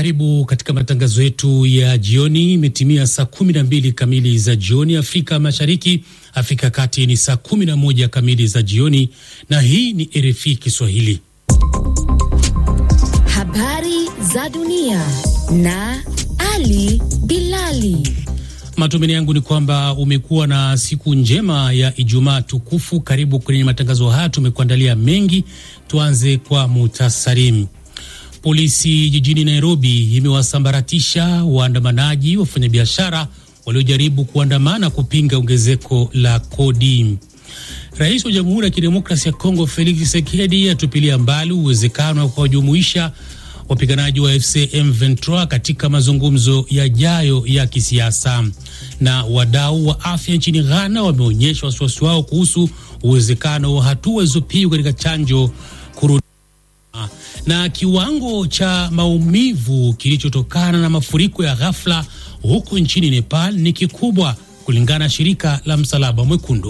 Karibu katika matangazo yetu ya jioni. Imetimia saa kumi na mbili kamili za jioni Afrika Mashariki, Afrika Kati ni saa kumi na moja kamili za jioni, na hii ni RFI Kiswahili. Habari za dunia na Ali Bilali. Matumaini yangu ni kwamba umekuwa na siku njema ya Ijumaa tukufu. Karibu kwenye matangazo haya, tumekuandalia mengi. Tuanze kwa muhtasari. Polisi jijini Nairobi imewasambaratisha waandamanaji, wafanyabiashara waliojaribu kuandamana kupinga ongezeko la kodi. Rais wa Jamhuri ya Kidemokrasia ya Kongo Felix Tshisekedi atupilia mbali uwezekano wa kuwajumuisha wapiganaji wa FC M23 katika mazungumzo yajayo ya kisiasa. Na wadau wa afya nchini Ghana wameonyesha wasiwasi wao kuhusu uwezekano wa hatua zilizopigwa katika chanjo kurudi na kiwango cha maumivu kilichotokana na mafuriko ya ghafla huko nchini Nepal ni kikubwa kulingana na shirika la Msalaba Mwekundu.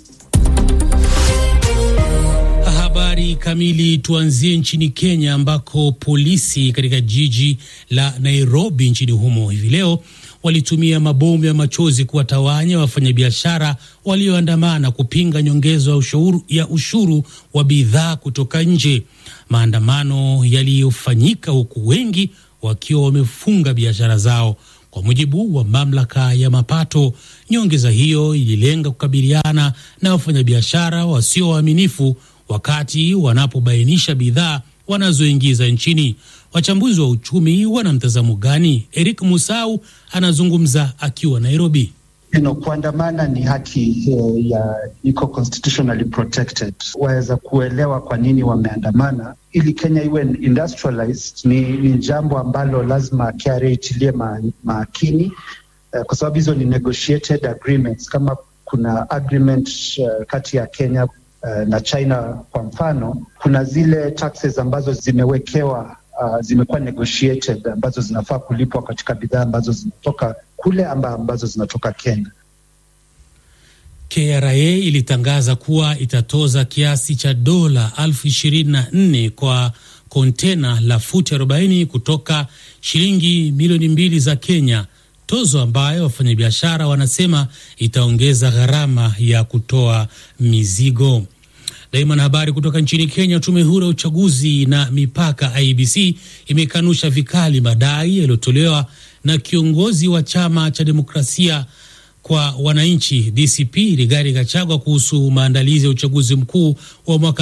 Habari kamili, tuanzie nchini Kenya ambako polisi katika jiji la Nairobi nchini humo hivi leo walitumia mabomu ya machozi kuwatawanya wafanyabiashara walioandamana kupinga nyongezo ya ushuru, ya ushuru wa bidhaa kutoka nje. Maandamano yaliyofanyika huku wengi wakiwa wamefunga biashara zao. Kwa mujibu wa mamlaka ya mapato, nyongeza hiyo ililenga kukabiliana na wafanyabiashara wasio waaminifu wakati wanapobainisha bidhaa wanazoingiza nchini. Wachambuzi wa uchumi wana mtazamo gani? Eric Musau anazungumza akiwa Nairobi. You know, kuandamana ni haki uh, ya iko constitutionally protected. Waweza kuelewa kwa nini wameandamana. Ili Kenya iwe industrialized ni, ni jambo ambalo lazima KRA itilie ma, makini uh, kwa sababu hizo ni negotiated agreements. Kama kuna agreement uh, kati ya Kenya uh, na China kwa mfano, kuna zile taxes ambazo zimewekewa Uh, zimekuwa negotiated ambazo zinafaa kulipwa katika bidhaa ambazo zinatoka kule amba ambazo zinatoka Kenya. KRA ilitangaza kuwa itatoza kiasi cha dola elfu ishirini na nne kwa kontena la futi 40 kutoka shilingi milioni mbili za Kenya, tozo ambayo wafanyabiashara wanasema itaongeza gharama ya kutoa mizigo. Daima na habari kutoka nchini Kenya. Tume huru ya uchaguzi na mipaka IBC imekanusha vikali madai yaliyotolewa na kiongozi wa chama cha demokrasia kwa wananchi DCP Rigathi Gachagua kuhusu maandalizi ya uchaguzi mkuu wa mwaka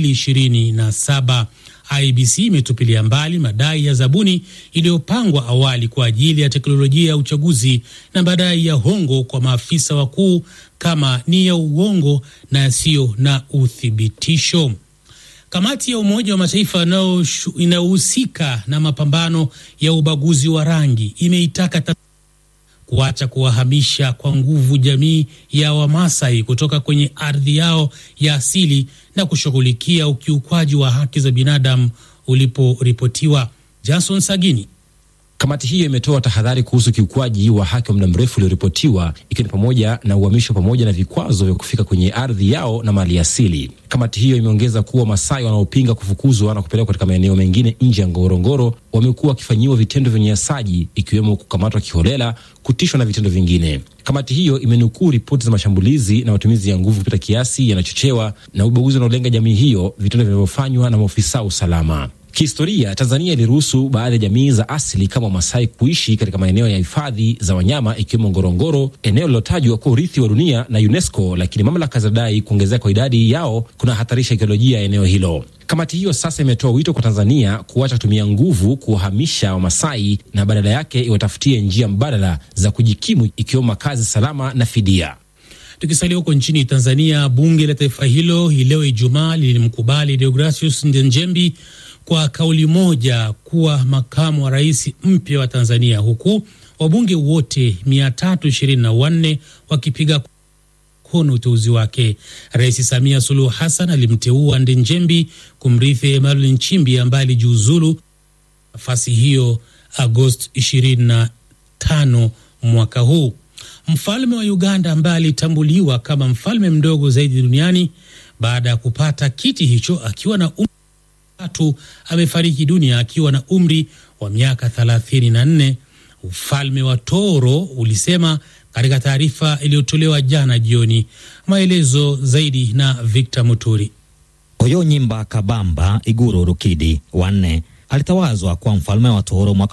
2027. IBC imetupilia mbali madai ya zabuni iliyopangwa awali kwa ajili ya teknolojia ya uchaguzi na madai ya hongo kwa maafisa wakuu kama ni ya uongo na yasiyo na uthibitisho. Kamati ya Umoja wa Mataifa inayohusika na mapambano ya ubaguzi wa rangi imeitaka kuacha kuwahamisha kwa nguvu jamii ya Wamasai kutoka kwenye ardhi yao ya asili na kushughulikia ukiukwaji wa haki za binadamu uliporipotiwa. Jason Sagini. Kamati hiyo imetoa tahadhari kuhusu ukiukwaji wa haki wa muda mrefu ulioripotiwa ikiwa ni pamoja na uhamisho pamoja na vikwazo vya kufika kwenye ardhi yao na mali asili. Kamati hiyo imeongeza kuwa Masai wanaopinga kufukuzwa na kupelekwa katika maeneo mengine nje ya Ngorongoro wamekuwa wakifanyiwa vitendo vya unyanyasaji ikiwemo kukamatwa kiholela, kutishwa na vitendo vingine. Kamati hiyo imenukuu ripoti za mashambulizi na matumizi ya nguvu kupita kiasi yanachochewa na ubaguzi unaolenga jamii hiyo, vitendo vinavyofanywa na maofisa wa usalama. Kihistoria, Tanzania iliruhusu baadhi ya jamii za asili kama Masai kuishi katika maeneo ya hifadhi za wanyama ikiwemo Ngorongoro, eneo lilotajwa kuwa urithi wa dunia na UNESCO, lakini mamlaka zinadai kuongezeka kwa idadi yao kuna hatarisha ekolojia ya eneo hilo. Kamati hiyo sasa imetoa wito kwa Tanzania kuacha kutumia nguvu kuwahamisha Wamasai na badala yake iwatafutie njia mbadala za kujikimu ikiwemo makazi salama na fidia. Tukisalia huko nchini Tanzania, bunge la taifa hilo hii leo Ijumaa lilimkubali Deogratius Ndejembi kwa kauli moja kuwa makamu wa rais mpya wa Tanzania, huku wabunge wote 324 wakipiga mkono uteuzi wake. Rais Samia Suluhu Hassan alimteua Ndejembi kumrithi Emmanuel Nchimbi ambaye alijiuzulu nafasi hiyo Agosti 25 mwaka huu. Mfalme wa Uganda ambaye alitambuliwa kama mfalme mdogo zaidi duniani baada ya kupata kiti hicho akiwa na tatu amefariki dunia akiwa na umri wa miaka 34, ufalme wa Toro ulisema katika taarifa iliyotolewa jana jioni. Maelezo zaidi na Victor Muturi. Oyonyimba Kabamba Iguru Rukidi wanne alitawazwa kuwa mfalme wa Toro mwaka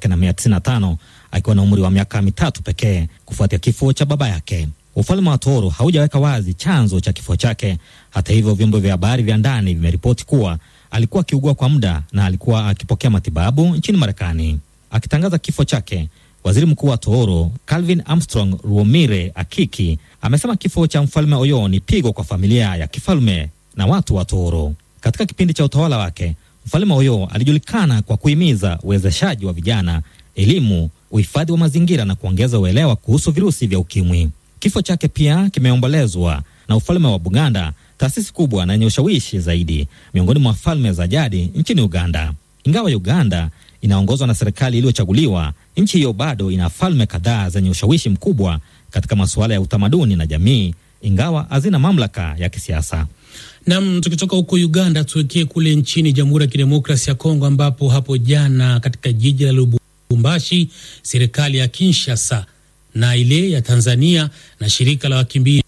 1995 akiwa na umri wa miaka mitatu pekee kufuatia kifo cha baba yake. Ufalme wa Toro haujaweka wazi chanzo cha kifo chake. Hata hivyo, vyombo vya habari vya ndani vimeripoti kuwa alikuwa akiugua kwa muda na alikuwa akipokea matibabu nchini Marekani. Akitangaza kifo chake, waziri mkuu wa Toro Calvin Armstrong Ruomire Akiki amesema kifo cha mfalme Oyo ni pigo kwa familia ya kifalme na watu wa Toro. Katika kipindi cha utawala wake, mfalme Oyo alijulikana kwa kuhimiza uwezeshaji wa vijana, elimu, uhifadhi wa mazingira na kuongeza uelewa kuhusu virusi vya ukimwi. Kifo chake pia kimeombolezwa na ufalme wa Buganda, taasisi kubwa na yenye ushawishi zaidi miongoni mwa falme za jadi nchini Uganda. Ingawa Uganda inaongozwa na serikali iliyochaguliwa, nchi hiyo bado ina falme kadhaa zenye ushawishi mkubwa katika masuala ya utamaduni na jamii, ingawa hazina mamlaka ya kisiasa. Nam, tukitoka huko Uganda tuwekee kule nchini Jamhuri ya Kidemokrasi ya Kongo, ambapo hapo jana katika jiji la Lubumbashi serikali ya Kinshasa na ile ya Tanzania na shirika la wakimbizi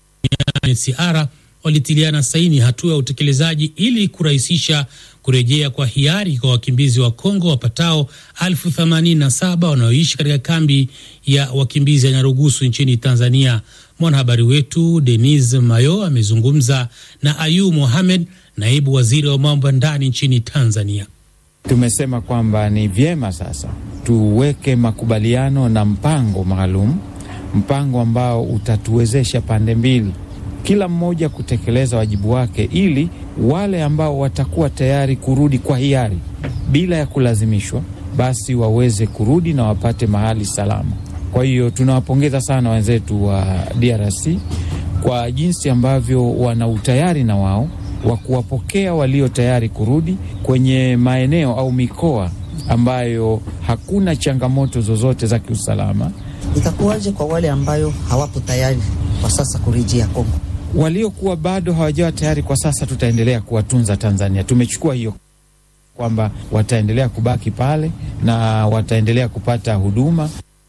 UNHCR walitiliana saini hatua ya utekelezaji ili kurahisisha kurejea kwa hiari kwa wakimbizi wa Kongo wapatao elfu themanini na saba wanaoishi katika kambi ya wakimbizi ya Nyarugusu nchini Tanzania. Mwanahabari wetu Denis Mayo amezungumza na Ayu Mohamed, naibu waziri wa mambo ya ndani nchini Tanzania. Tumesema kwamba ni vyema sasa tuweke makubaliano na mpango maalum, mpango ambao utatuwezesha pande mbili, kila mmoja kutekeleza wajibu wake, ili wale ambao watakuwa tayari kurudi kwa hiari bila ya kulazimishwa, basi waweze kurudi na wapate mahali salama. Kwa hiyo tunawapongeza sana wenzetu wa DRC kwa jinsi ambavyo wana utayari na wao wa kuwapokea walio tayari kurudi kwenye maeneo au mikoa ambayo hakuna changamoto zozote za kiusalama. Itakuwaje kwa wale ambayo hawapo tayari kwa sasa kurejea Kongo? Waliokuwa bado hawajawa tayari kwa sasa, tutaendelea kuwatunza Tanzania. Tumechukua hiyo kwamba wataendelea kubaki pale na wataendelea kupata huduma.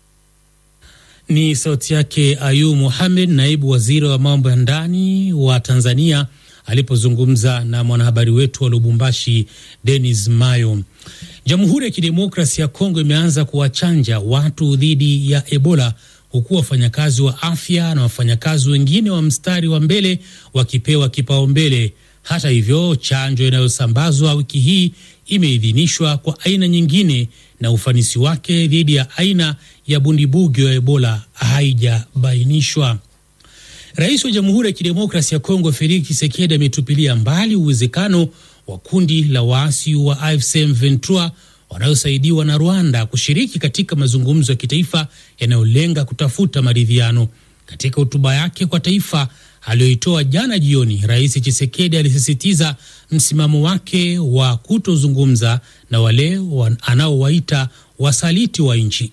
Ni sauti yake Ayu Mohamed, naibu waziri wa mambo ya ndani wa Tanzania alipozungumza na mwanahabari wetu wa Lubumbashi Denis Mayo. Jamhuri ya Kidemokrasi ya Kongo imeanza kuwachanja watu dhidi ya Ebola huku wafanyakazi wa afya na wafanyakazi wengine wa mstari wa mbele wakipewa kipaumbele. Hata hivyo, chanjo inayosambazwa wiki hii imeidhinishwa kwa aina nyingine na ufanisi wake dhidi ya aina ya bundibugyo ya Ebola haijabainishwa. Rais wa Jamhuri ya Kidemokrasi ya Kongo Felix Tshisekedi ametupilia mbali uwezekano wa kundi la waasi wa AFC M23 wanaosaidiwa na Rwanda kushiriki katika mazungumzo ya kitaifa yanayolenga kutafuta maridhiano. Katika hotuba yake kwa taifa aliyoitoa jana jioni, Rais Tshisekedi alisisitiza msimamo wake wa kutozungumza na wale anaowaita wasaliti wa nchi.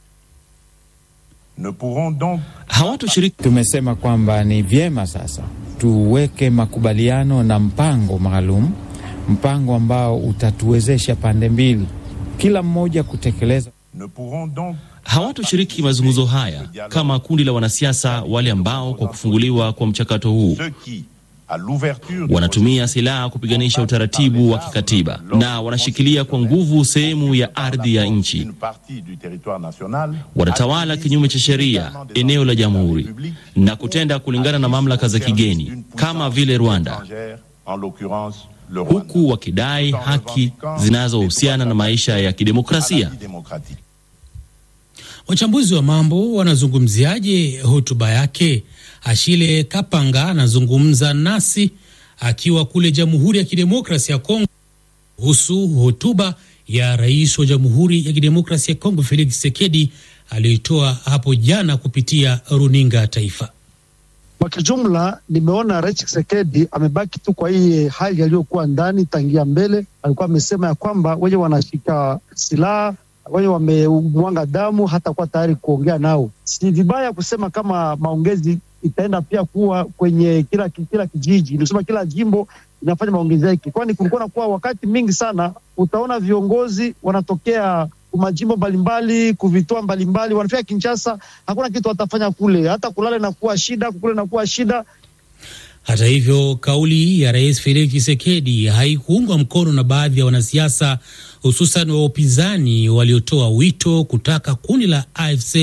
Hawatoshiriki. Tumesema kwamba ni vyema sasa tuweke makubaliano na mpango maalum, mpango ambao utatuwezesha pande mbili, kila mmoja kutekeleza. Hawatoshiriki mazungumzo haya kama kundi la wanasiasa wale ambao kwa kufunguliwa kwa mchakato huu wanatumia silaha kupiganisha utaratibu wa kikatiba na wanashikilia kwa nguvu sehemu ya ardhi ya nchi. Wanatawala kinyume cha sheria eneo la jamhuri na kutenda kulingana na mamlaka za kigeni kama vile Rwanda, huku wakidai haki zinazohusiana na maisha ya kidemokrasia. Wachambuzi wa mambo wanazungumziaje hotuba yake? Ashile Kapanga anazungumza nasi akiwa kule Jamhuri ya Kidemokrasi ya Kongo kuhusu hotuba ya rais wa Jamhuri ya Kidemokrasi ya Kongo Felix Tshisekedi aliyoitoa hapo jana kupitia runinga ya taifa. Kwa kijumla, nimeona rais Tshisekedi amebaki tu kwa hii hali aliyokuwa ndani tangia mbele. Alikuwa amesema ya kwamba wenye wanashika silaha wenye wamemwanga damu hata kuwa tayari kuongea nao. Si vibaya kusema kama maongezi itaenda pia kuwa kwenye kila kila kijiji, nikusema kila jimbo inafanya maongezeko, kwani kulikuwa nakuwa wakati mingi sana utaona viongozi wanatokea majimbo mbalimbali kuvitoa mbalimbali, wanafika Kinshasa, hakuna kitu watafanya kule, hata kulala inakuwa shida, kukula inakuwa shida. Hata hivyo, kauli ya Rais Felix Tshisekedi haikuungwa mkono na baadhi ya wanasiasa, hususan wa upinzani waliotoa wito kutaka kundi la AFC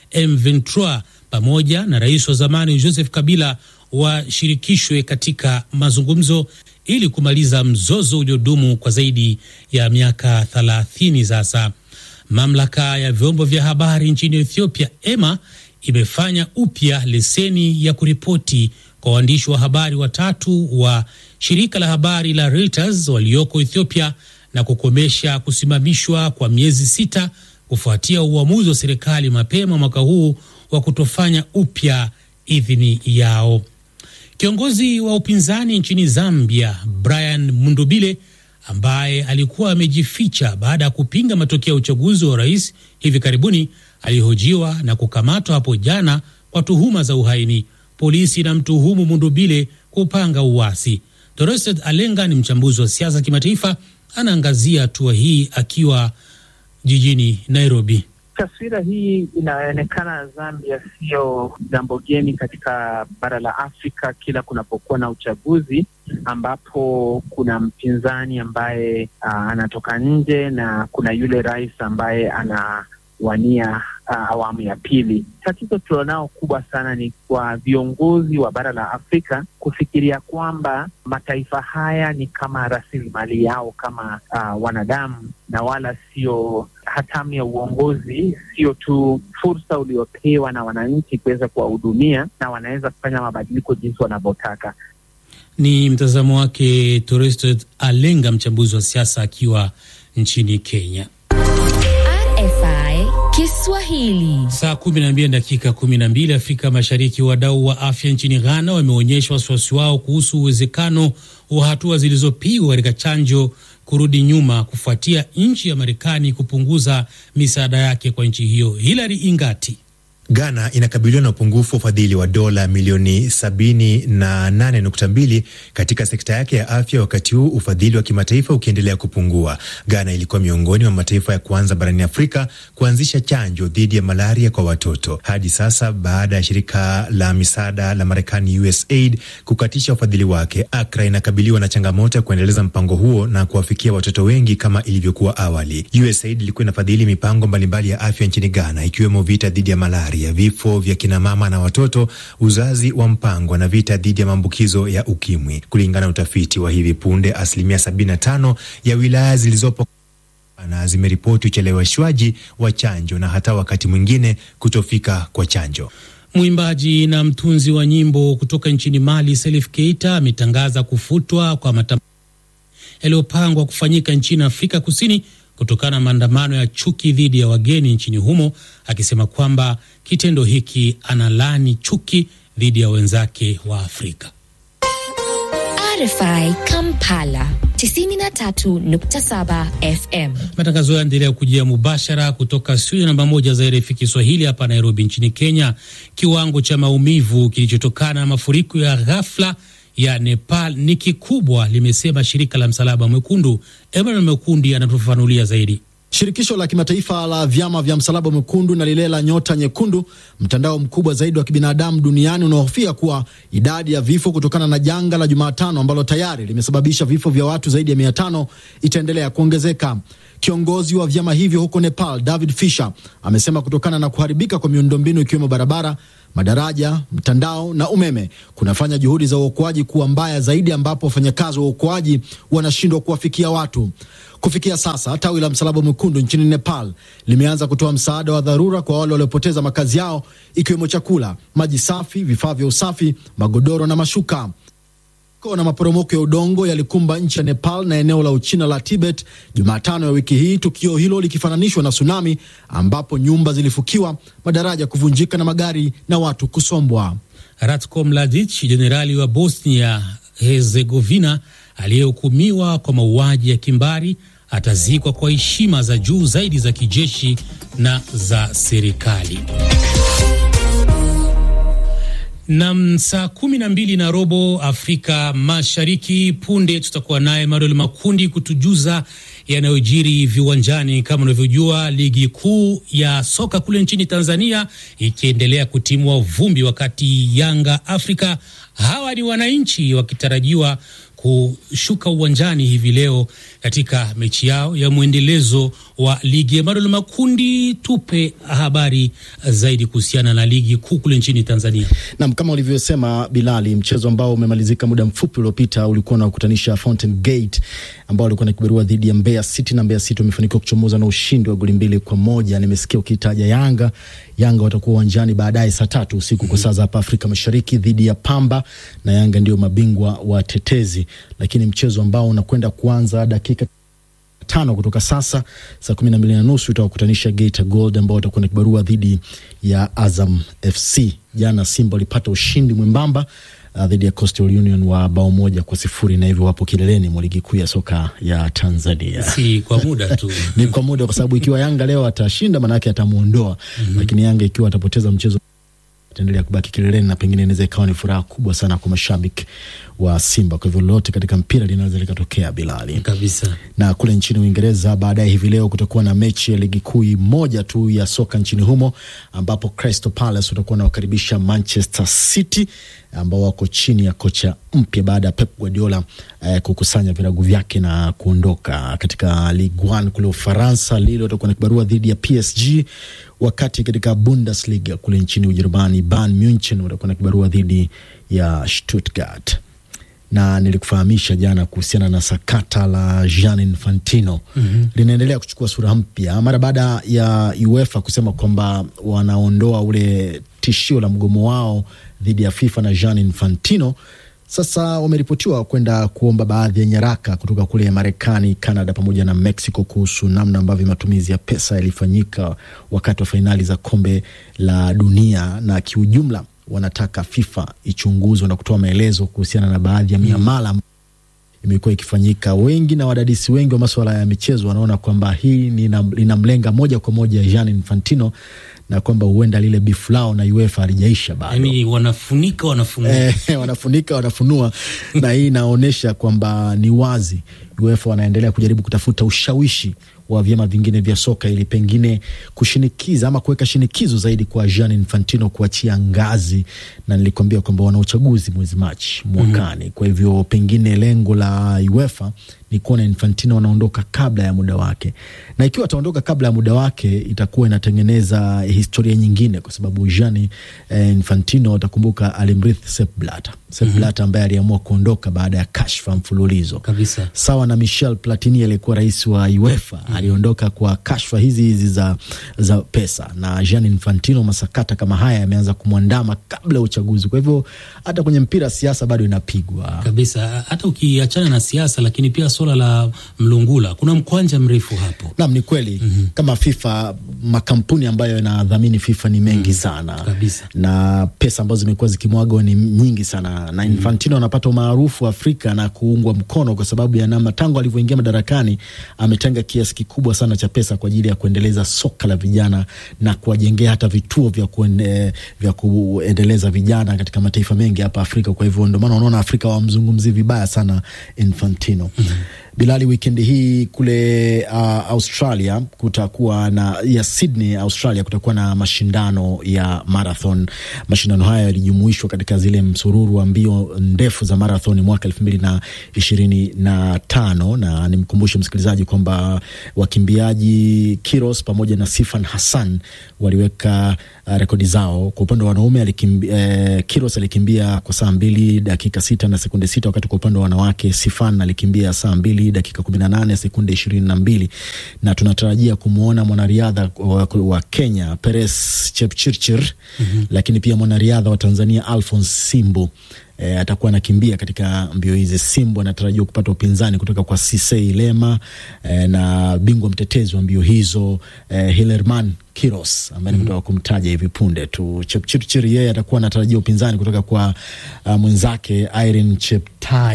M23 pamoja na rais wa zamani Joseph Kabila washirikishwe katika mazungumzo ili kumaliza mzozo uliodumu kwa zaidi ya miaka 30 sasa. Mamlaka ya vyombo vya habari nchini Ethiopia EMA imefanya upya leseni ya kuripoti kwa waandishi wa habari watatu wa shirika la habari la Reuters walioko Ethiopia na kukomesha kusimamishwa kwa miezi sita kufuatia uamuzi wa serikali mapema mwaka huu wa kutofanya upya idhini yao. Kiongozi wa upinzani nchini Zambia Brian Mundubile ambaye alikuwa amejificha baada ya kupinga matokeo ya uchaguzi wa rais hivi karibuni alihojiwa na kukamatwa hapo jana kwa tuhuma za uhaini. Polisi inamtuhumu Mundubile kupanga uasi. Doreset Alenga ni mchambuzi wa siasa kimataifa, anaangazia hatua hii akiwa jijini Nairobi. Taswira hii inaonekana Zambia sio jambo geni katika bara la Afrika kila kunapokuwa na uchaguzi ambapo kuna mpinzani ambaye uh, anatoka nje na kuna yule rais ambaye anawania uh, awamu ya pili. Tatizo tulionao kubwa sana ni kwa viongozi wa bara la Afrika kufikiria kwamba mataifa haya ni kama rasilimali yao kama uh, wanadamu na wala sio hatamu ya uongozi, sio tu fursa uliopewa na wananchi kuweza kuwahudumia, na wanaweza kufanya mabadiliko jinsi wanavyotaka. Ni mtazamo wake Torestet Alenga, mchambuzi wa siasa akiwa nchini Kenya. RFI Kiswahili. Saa kumi na mbili dakika kumi na mbili Afrika Mashariki. Wadau wa afya nchini Ghana wameonyesha wasiwasi wao kuhusu uwezekano wa hatua zilizopigwa katika chanjo kurudi nyuma kufuatia nchi ya Marekani kupunguza misaada yake kwa nchi hiyo. Hilary Ingati. Ghana inakabiliwa na upungufu wa ufadhili wa dola milioni 78.2 katika sekta yake ya afya, wakati huu ufadhili wa kimataifa ukiendelea kupungua. Ghana ilikuwa miongoni mwa mataifa ya kwanza barani Afrika kuanzisha chanjo dhidi ya malaria kwa watoto. Hadi sasa, baada ya shirika la misaada la Marekani USAID kukatisha ufadhili wake, Accra inakabiliwa na changamoto ya kuendeleza mpango huo na kuwafikia watoto wengi kama ilivyokuwa awali. USAID ilikuwa inafadhili mipango mbalimbali ya afya nchini Ghana, ikiwemo vita dhidi ya malaria ya vifo vya kinamama na watoto, uzazi wa mpango na vita dhidi ya maambukizo ya ukimwi. Kulingana na utafiti wa hivi punde, asilimia 75 ya wilaya zilizopo na zimeripoti ucheleweshwaji wa chanjo na hata wakati mwingine kutofika kwa chanjo. Mwimbaji na mtunzi wa nyimbo kutoka nchini Mali Salif Keita ametangaza kufutwa kwa matamasha yaliyopangwa kufanyika nchini Afrika Kusini kutokana na maandamano ya chuki dhidi ya wageni nchini humo, akisema kwamba kitendo hiki analani chuki dhidi ya wenzake wa Afrika. RFI Kampala 93.7 FM. Matangazo yaendelea kujia mubashara kutoka studio namba moja za RFI Kiswahili hapa Nairobi nchini Kenya. Kiwango cha maumivu kilichotokana na mafuriko ya ghafla ya Nepal ni kikubwa, limesema shirika la Msalaba Mwekundu. Emmanuel Mekundi anatufafanulia zaidi. Shirikisho la kimataifa la vyama vya Msalaba Mwekundu na lile la Nyota Nyekundu, mtandao mkubwa zaidi wa kibinadamu duniani, unaohofia kuwa idadi ya vifo kutokana na janga la Jumatano ambalo tayari limesababisha vifo vya watu zaidi ya mia tano itaendelea kuongezeka. Kiongozi wa vyama hivyo huko Nepal, David Fisher, amesema kutokana na kuharibika kwa miundombinu ikiwemo barabara, madaraja, mtandao na umeme kunafanya juhudi za uokoaji kuwa mbaya zaidi, ambapo wafanyakazi wa uokoaji wanashindwa kuwafikia watu. Kufikia sasa tawi la Msalaba Mwekundu nchini Nepal limeanza kutoa msaada wa dharura kwa wale waliopoteza makazi yao, ikiwemo chakula, maji safi, vifaa vya usafi, magodoro na mashuka na maporomoko ya udongo yalikumba nchi ya Nepal na eneo la Uchina la Tibet Jumatano ya wiki hii, tukio hilo likifananishwa na tsunami ambapo nyumba zilifukiwa, madaraja kuvunjika na magari na watu kusombwa. Ratko Mladic, jenerali wa Bosnia Herzegovina aliyehukumiwa kwa mauaji ya kimbari, atazikwa kwa heshima za juu zaidi za kijeshi na za serikali. Nam, saa kumi na mbili na robo Afrika Mashariki. Punde tutakuwa naye Manuel Makundi kutujuza yanayojiri viwanjani. Kama unavyojua, ligi kuu ya soka kule nchini Tanzania ikiendelea kutimua vumbi, wakati Yanga Afrika hawa ni wananchi wakitarajiwa kushuka uwanjani hivi leo katika mechi yao ya mwendelezo wa ligi. Emanuel Makundi, tupe habari zaidi kuhusiana na ligi kuu kule nchini Tanzania. Nam, kama ulivyosema Bilali, mchezo ambao umemalizika muda mfupi uliopita ulikuwa unakutanisha Fountain Gate ambao walikuwa na kibarua dhidi ya Mbeya City na Mbeya City wamefanikiwa kuchomoza na ushindi wa goli mbili kwa moja. Nimesikia ukitaja Yanga. Yanga watakuwa uwanjani baadaye saa tatu usiku kwa saa za hapa Afrika Mashariki dhidi ya Pamba, na Yanga ndio mabingwa watetezi, lakini mchezo ambao unakwenda kuanza dakika tano kutoka sasa saa kumi na mbili na nusu itawakutanisha Geita Gold ambao watakuwa na kibarua dhidi ya Azam FC. Jana Simba walipata ushindi mwembamba uh, dhidi ya Coastal Union wa bao moja kwa sifuri na hivyo wapo kileleni mwa ligi kuu ya soka ya Tanzania. Si kwa muda tu Ni kwa muda, kwa sababu ikiwa Yanga leo atashinda, maanake atamuondoa mm -hmm. Lakini Yanga ikiwa atapoteza mchezo ataendelea kubaki kileleni na pengine inaweza ikawa ni furaha kubwa sana kwa mashabiki wa Simba. Kwa hivyo lolote katika mpira linaweza likatokea, Bilali kabisa. Na kule nchini Uingereza, baadaye hivi leo kutakuwa na mechi ya ligi kuu moja tu ya soka nchini humo, ambapo Crystal Palace watakuwa wanawakaribisha Manchester City ambao wako chini ya kocha mpya baada ya Pep Guardiola eh, kukusanya virago vyake na kuondoka. Katika Ligue 1 kule Ufaransa, Lille watakuwa na kibarua dhidi ya PSG, wakati katika Bundesliga kule nchini Ujerumani, Bayern Munchen watakuwa na kibarua dhidi ya Stuttgart na nilikufahamisha jana kuhusiana na sakata la Gianni Infantino mm -hmm. linaendelea kuchukua sura mpya mara baada ya UEFA kusema kwamba wanaondoa ule tishio la mgomo wao dhidi ya FIFA na Gianni Infantino. Sasa wameripotiwa kwenda kuomba baadhi ya nyaraka kutoka kule Marekani, Canada pamoja na Mexico kuhusu namna ambavyo matumizi ya pesa yalifanyika wakati wa fainali za kombe la dunia na kiujumla wanataka FIFA ichunguzwe na kutoa maelezo kuhusiana na baadhi ya miamala imekuwa ikifanyika. Wengi na wadadisi wengi wa masuala ya michezo wanaona kwamba hii linamlenga moja kwa moja Gianni Infantino na kwamba huenda lile bifu lao na UEFA halijaisha bado. Yani wanafunika wanafunua, eh, wanafunika wanafunua na hii inaonyesha kwamba ni wazi UEFA wanaendelea kujaribu kutafuta ushawishi wa vyama vingine vya soka ili pengine kushinikiza ama kuweka shinikizo zaidi kwa Gianni Infantino kuachia ngazi, na nilikwambia kwamba wana uchaguzi mwezi Machi mwakani. mm -hmm. Kwa hivyo pengine lengo la UEFA ni kuona Infantino wanaondoka kabla ya muda wake, na ikiwa ataondoka kabla ya muda wake itakuwa inatengeneza historia nyingine, kwa sababu Gianni eh, Infantino utakumbuka alimrithi Sepp Blatter. Sepp mm -hmm. Blatter ambaye aliamua kuondoka baada ya kashfa mfululizo kabisa, sawa na Michel Platini aliyekuwa rais wa UEFA mm -hmm. aliondoka kwa kashfa hizi hizi za, za pesa, na Gianni Infantino masakata kama haya yameanza kumwandama kabla ya uchaguzi. Kwa hivyo hata kwenye mpira siasa bado inapigwa kabisa, hata ukiachana na siasa, lakini pia suala la mlungula, kuna mkwanja mrefu hapo. Naam, ni kweli mm -hmm. kama FIFA, makampuni ambayo yanadhamini FIFA ni mengi mm -hmm. sana kabisa, na pesa ambazo zimekuwa zikimwagwa ni nyingi sana na Infantino anapata mm -hmm. umaarufu Afrika na kuungwa mkono kwa sababu ya namna tangu alivyoingia madarakani ametenga kiasi kikubwa sana cha pesa kwa ajili ya kuendeleza soka la vijana na kuwajengea hata vituo vya, kuende, vya kuendeleza vijana katika mataifa mengi hapa Afrika. Kwa hivyo ndio maana unaona Afrika wamzungumzi vibaya sana Infantino. mm -hmm. Bilali, wikendi hii kule uh, Australia kutakuwa na ya Sydney, Australia kutakuwa na mashindano ya marathon. Mashindano haya yalijumuishwa katika zile msururu wa mbio ndefu za marathon mwaka elfu mbili na ishirini na tano na nimkumbushe msikilizaji kwamba wakimbiaji Kiros pamoja na Sifan Hassan waliweka uh, rekodi zao. Kwa upande wa wanaume alikimbia, eh, Kiros alikimbia kwa saa mbili dakika sita na sekunde sita wakati kwa upande wa wanawake Sifan alikimbia saa mbili dakika kumi na nane sekunde ishirini na mbili na tunatarajia kumwona mwanariadha wa, wa Kenya Peres Chepchirchir mm -hmm. lakini pia mwanariadha wa Tanzania Alphonse Simbu E, atakuwa anakimbia katika mbio hizi. Simbu anatarajiwa kupata upinzani kutoka kwa Sisei Lema e, na bingwa mtetezi wa mbio hizo e, Hilerman Kiros ambaye nimetoka mm -hmm. kumtaja hivi punde tu. Chepchirchir yeye atakuwa anatarajia upinzani kutoka kwa uh, mwenzake Irene Cheptai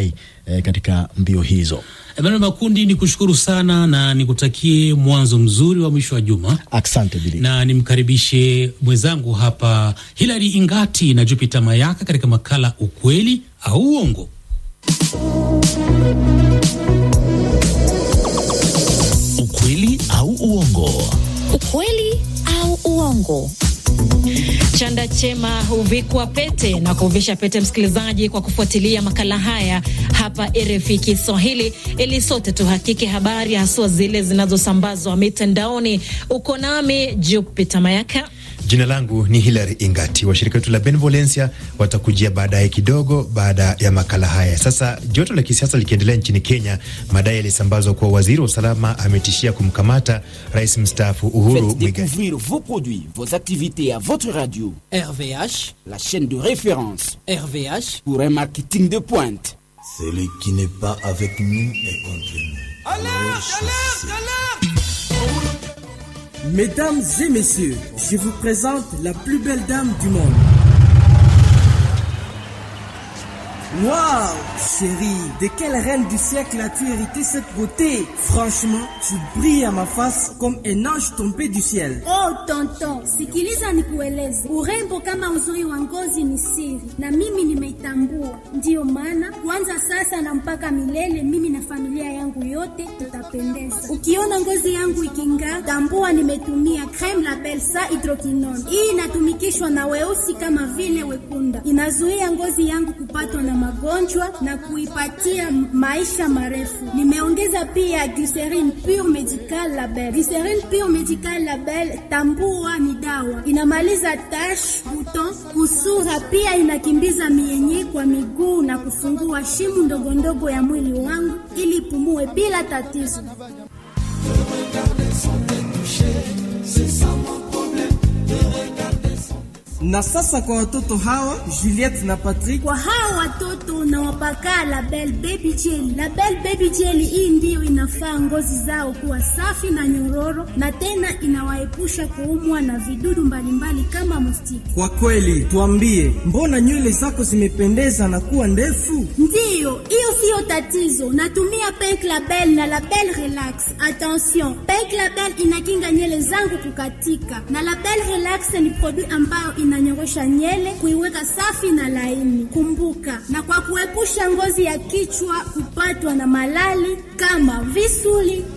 eh, katika mbio hizo. Emmanuel Makundi, ni kushukuru sana na nikutakie mwanzo mzuri wa mwisho wa juma. Asante Bili. Na nimkaribishe mwenzangu hapa Hilary Ingati na Jupiter Mayaka katika makala ukweli au uongo. Ukweli au uongo. Ukweli au uongo. Chanda chema huvikwa pete na kuvisha pete msikilizaji, kwa kufuatilia makala haya hapa RFI Kiswahili, ili sote tuhakike habari haswa zile zinazosambazwa mitandaoni. Uko nami Jupita Mayaka. Jina langu ni Hilary Ingati. Washirika wetu la Benevolencia watakujia baadaye kidogo baada ya makala haya. Sasa joto la kisiasa likiendelea nchini Kenya, madai yalisambazwa kuwa waziri wa usalama ametishia kumkamata rais mstaafu Uhuru Muigai. découvrir vos produits, vos activités à votre radio. RVH, la chaîne de référence. RVH pour un marketing de pointe. Celui qui n'est pas avec nous est contre nous. Mesdames et messieurs, je vous présente la plus belle dame du monde. Waouh, chérie, de quelle reine du siècle as-tu hérité cette beauté Franchement, tu brilles à ma face comme un ange tombé du ciel. Oh tonton, sikiliza nikueleze, urembo kama uzuri wa ngozi ni siri, na mimi nimeitambua. Ndiyo maana kuanza sasa na mpaka milele, mimi na familia yangu yote tutapendeza. Ukiona ngozi yangu iking'aa, tambua nimetumia creme la Belsa hydroquinone. Hii inatumikishwa na weusi kama vile wekunda, inazuia ngozi yangu kupatwa na magonjwa na kuipatia maisha marefu. Nimeongeza pia glycerine pure medical label. Glycerine pure medical label, tambua ni dawa, inamaliza tash, buton, kusura, pia inakimbiza mienye kwa miguu na kufungua shimu ndogo ndogo ya mwili wangu ili ipumue bila tatizo. Na sasa kwa watoto hawa Juliette na Patrick, Kwa hawa watoto nawapaka Label Baby Jelly. Label Baby Jelly hii ndiyo inafaa ngozi zao kuwa safi na nyororo, na tena inawaepusha kuumwa na vidudu mbalimbali kama mustiki. kwa kweli tuambie, mbona nywele zako zimependeza na kuwa ndefu? Ndiyo, hiyo siyo tatizo. Natumia Pink Label na Label Relax. Attention, Pink Label inakinga nywele zangu kukatika, na Label Relax ni produit ambayo inanyorosha nywele kuiweka safi na laini. Kumbuka, na kwa kuepusha ngozi ya kichwa kupatwa na malali kama visuli,